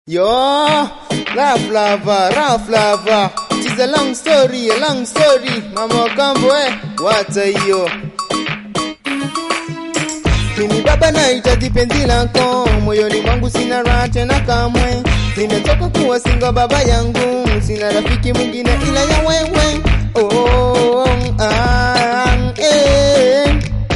Yo, rough lava, rough lava. It's a long story, a long story. Mama Kambo, eh, what are you? Mimi baba nahitaji penzi lako, moyoni mwangu sina raha tena kamwe. Nimetoka kuwa singo baba yangu, sina rafiki mwingine ila ya wewe. Oh, ah, eh.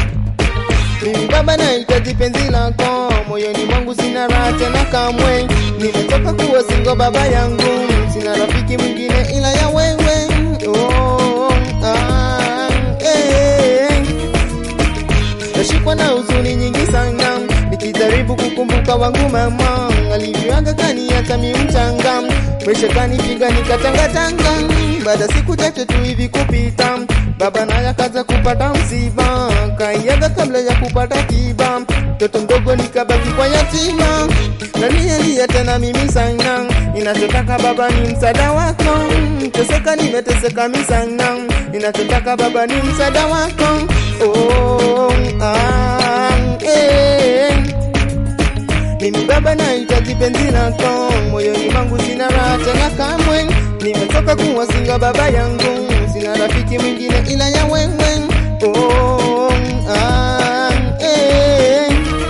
Mimi baba nahitaji penzi lako, moyoni mwangu sina raha tena kamwe. Nimetoka kuwa singo baba yangu, sina rafiki mwingine ila ya wewe. Oh, ah, eh. Nashikwa na huzuni nyingi sana, nikijaribu kukumbuka wangu mama alivyoaga kaniacha mi mchanga, maisha kanipiga nikatangatanga. Baada siku chache tu hivi kupita, baba naye akaza kupata msiba, kaiaga kabla ya kupata tiba. Mtoto mdogo nikabaki kwa yatima, nalialia tena mimi sana, ninachotaka baba ni msaada wako. Teseka nimeteseka mi sana, ninachotaka baba ni msaada wako. Oh, ah, eh. Mimi baba nahitaji penzi lako, moyoni mwangu sina raha tena kamwe. Nimetoka kuwa singa baba yangu, sina rafiki mwingine ila ya wewe. Oh, ah, eh.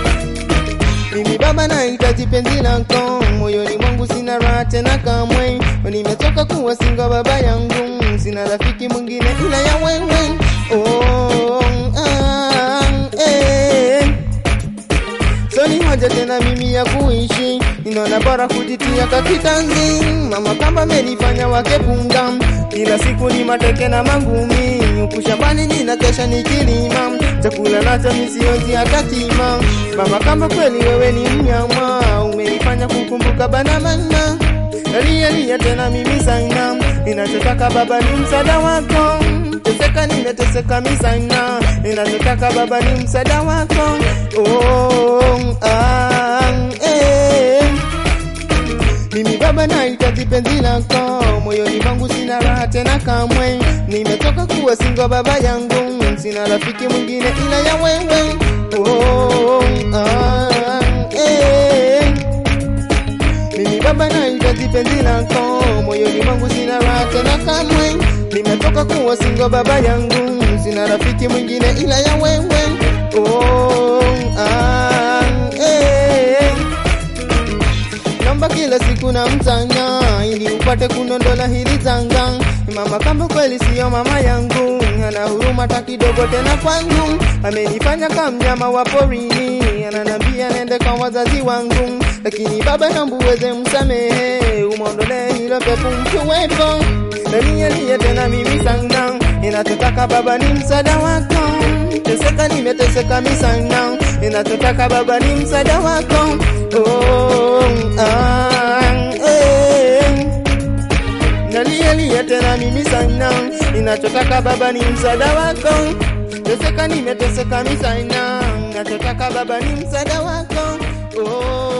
Mimi baba nahitaji penzi lako, moyoni mwangu sina raha tena kamwe. Nimetoka kuwa singa baba yangu, sina rafiki mwingine ila ya wewe. Oh, ah, eh. So ni haja tena mimi ya kuishi, ninaona bora kujitia kakitanzi. Mama kamba amenifanya wake punga, kila siku ni mateke na mangumi. Huku shambani nina kesha nikilima, chakula nacho misionzi hata kima. Mama kamba kweli wewe ni mnyama, umenifanya kukumbuka bana mama. Nalia lia tena mimi sana, ninachotaka baba ni msaada wako. Teseka nimeteseka mi sana, ninachotaka baba ni msaada wako. Oh, ah, eh. Mimi baba nahitaji penzi lako, moyoni mwangu sina raha tena kamwe. Nimetoka kuwa singo baba yangu, sina rafiki mwingine ila ya wewe. Oh, ah, eh. Mimi baba nahitaji penzi lako, moyoni mwangu sina raha tena kamwe. Nimetoka kuwa singo baba yangu, sina rafiki mwingine ila ya wewe. Oh, ah, eh. Naomba kila siku na mtanya ili upate kunondola hili zanga. Mama kamba kweli siyo mama yangu, ana huruma hata kidogo tena kwangu. Amenifanya kama mnyama wa porini, ananambia nende kwa wazazi wangu, lakini baba naomba uweze msamehe, umwondolee hilo pepo mkiwepo. Nalia lia tena mimi sana, ninachotaka baba ni msaada wako. Teseka nimeteseka mi sana, ninachotaka baba ni msaada wako. Oh, ah, eh. Nalia lia tena mimi sana, ninachotaka baba ni msaada wako. Teseka nimeteseka mi sana, ninachotaka baba ni msaada wako. Oh,